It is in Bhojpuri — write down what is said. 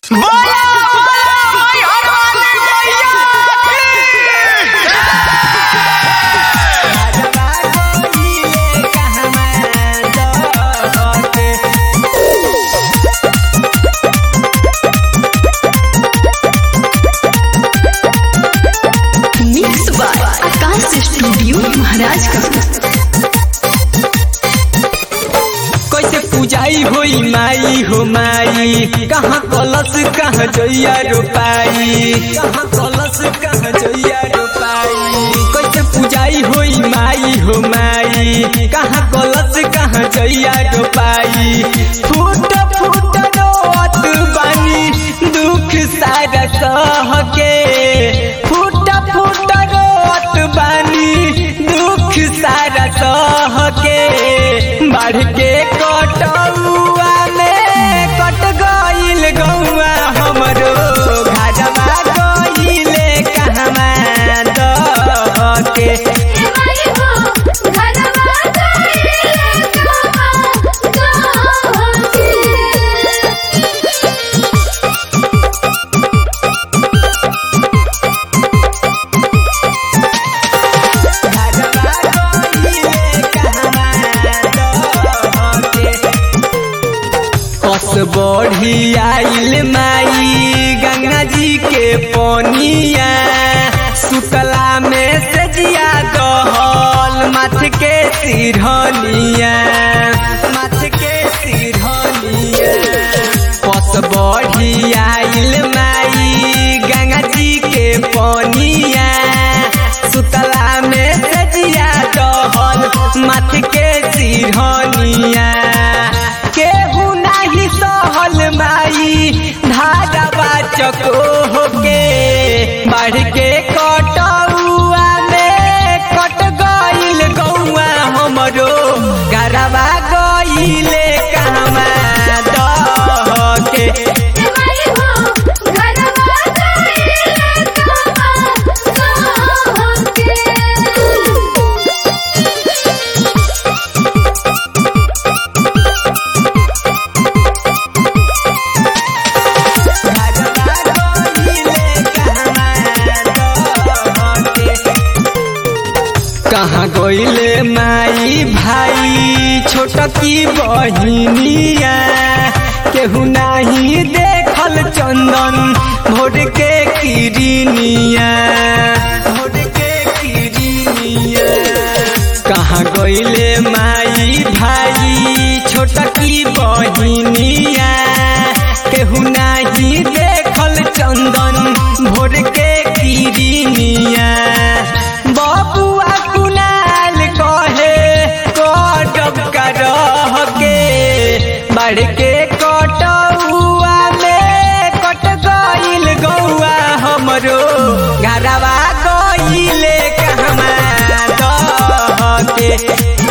बोला बोला हर वाली मैया mix by Akash studio Maharajganj कैसे पूजाई होई माई हो माई कहाँ कलश कहाँ जइया रोपाई कहाँ कलश कहाँ जइया रोपाई कैसे पूजाई होई माई हो माई कहाँ कलश कहाँ जइया रोपाई फूट फूट रोत बानी दुख सारा सह के फूट फूट रोत बानी दुख सारा सह के बढ़ के कटौआ में कट गइल गौआ हमरो घरवा गइले कहवा दह के कस बढ़ी आइल माई गंगा जी के पनिया सुतला में से जिया दहल माथ के सिरहनिया माथ के सिरहनिया कस बढ़ी आइल माई गंगा जी के पनिया सुतला में से जिया दहल माथ के सिरहनिया केहू नाही सहल माई धागवा चको होके बढ़ के कटौआ में कट गइल गौआ हमरो गरबा गइले कहवा दह के कहाँ गइले माई भाई छोटकी बहिनिया केहू नाही देखल चंदन भोर के किरनिया भोर के किरनिया कहाँ गइले माई भाई छोटकी बहिनिया केहू नाही देखल चंदन भोर के किरनिया बबुआ कुनाल कहे कटब करह के बढ़ के कटौआ में कट गइल गौआ हमरो घरवा गइले कहवा दह के